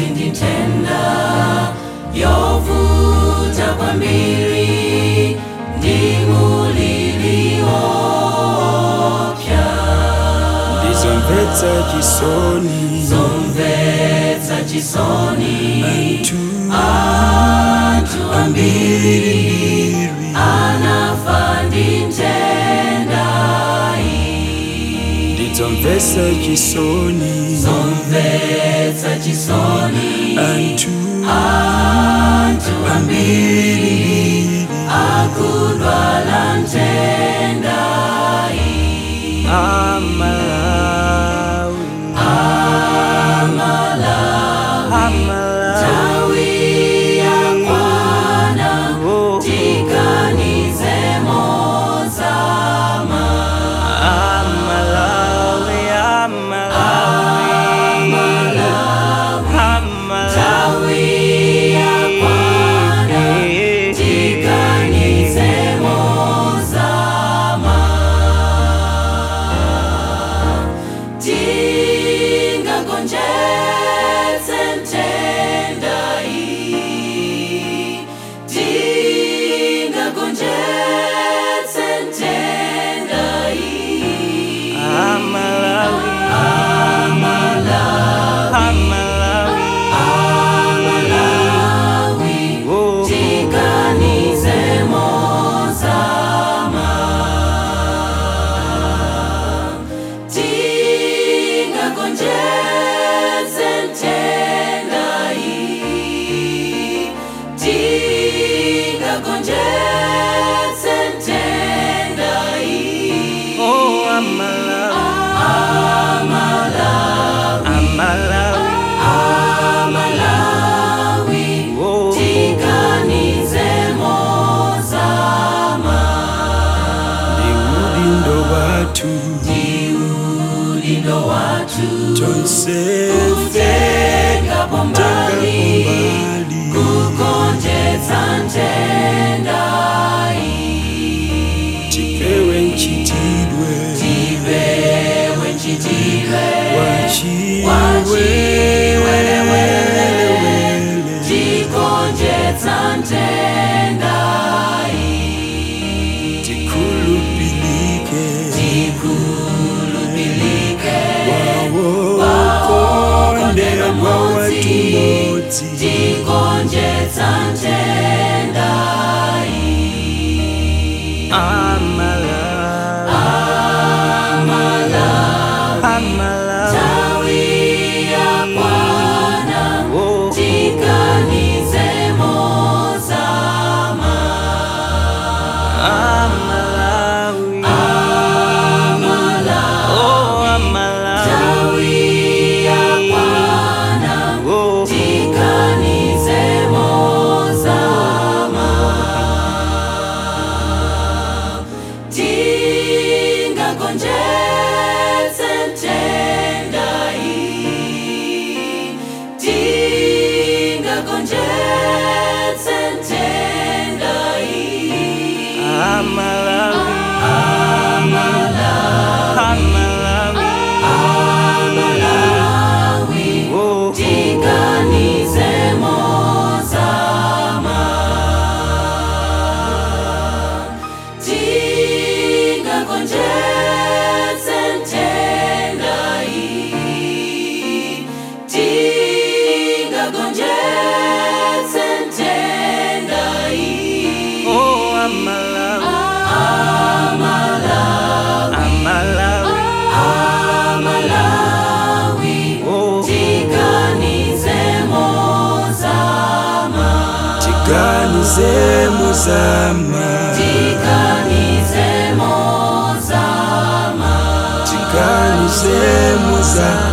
sinditenda yovuta kwambiri ndimuliliopya ndizomvetsa chisoni zomvetsa chisoni anthu anthu ambiri ambiri anafa ndi ntendayi ndizomvetsa chisoni zomvetsa chisoni anthu anthu ambiri ambiri akudwala ntendayi amalawi amalawi tawi yakwana oh tiganize mozama amalawi amalawi amalawi tawi yakwana tiganize mozama tingagonjetse ntendayi tingagonjetse ntendayi amalawi amalawi amalawi oh tiganize mozama tingagonjetse ntendayi tingagonjetse ntendayi oh amalawi amalawi amalawi oh tiganize mozama ndiudindo wathu udindo wathu tonsefe kutengapo mbali mbali kugonjetsa ntendayi tipewe nchitidwe tipewe nchitidwe wachiwelewele tigonjetsa ntendayi tikhulupilike tikhulupilike wawokondedwa watu modzi tigonjetsa ntendayi amalawi amalawi tawi yakwana oh tiganize mozama amalawi amalawi oh amalawi tawi yakwana oh tiganize mozama tingagonjetse ntendayi tingagonjetse ntendayi amalawi amalawi amalawi oh tiganize mozama tingagonjetse ntendayi tingagonjetse ntendayi oh amalawi amalawi amalawi amalawi oh tiganize mozama tiganize mozama tiganize mozama tiganize mozama